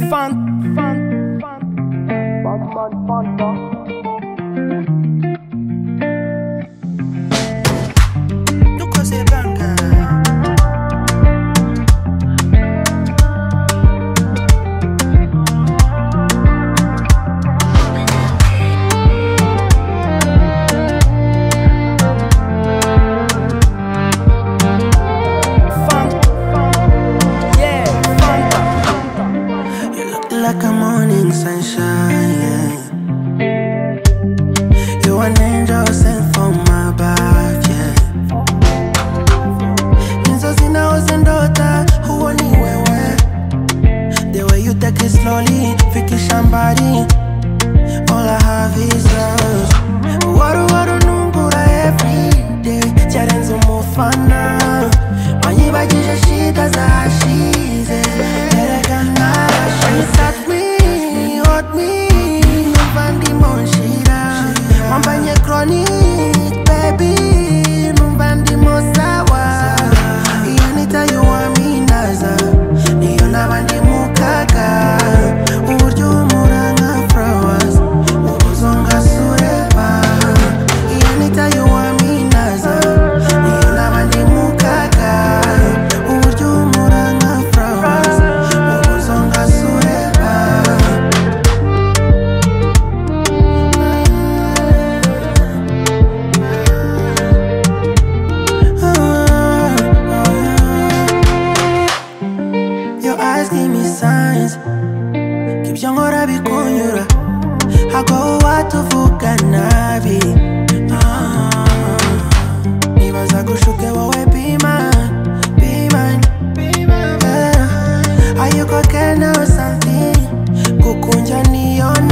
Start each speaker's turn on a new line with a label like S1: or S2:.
S1: fun, fun, fun.
S2: dukoze banga
S1: fun, fun. Yeah, fun.
S2: You look like a morning sunshine yeah. You an angel sent from my back yeah. Inzozi naoze ndota huoni wewe The way you take it slowly fikisha mbali All I have is love Waru waru nungura everyday Charenzo mufana Manyi bajisha shida za ashize Erekana She sat me, hot me Numvandi monshira Wambanye chronic baby Numvandi mosawa Iyanita yuwaminaza Niyo nabandi mukaka Uburyo umuranga flowers Ubuzonga sureba Iyanita yuwaminaza Niyo nabandi mukaka Uburyo umuranga flowers Ubuzonga sureba Your eyes give me signs kibyongora bikunyura hagwaho watuvuga nabi Ah. nibaza gushuke wowe bimani bimani ayikoke nawe santi kukunja niyo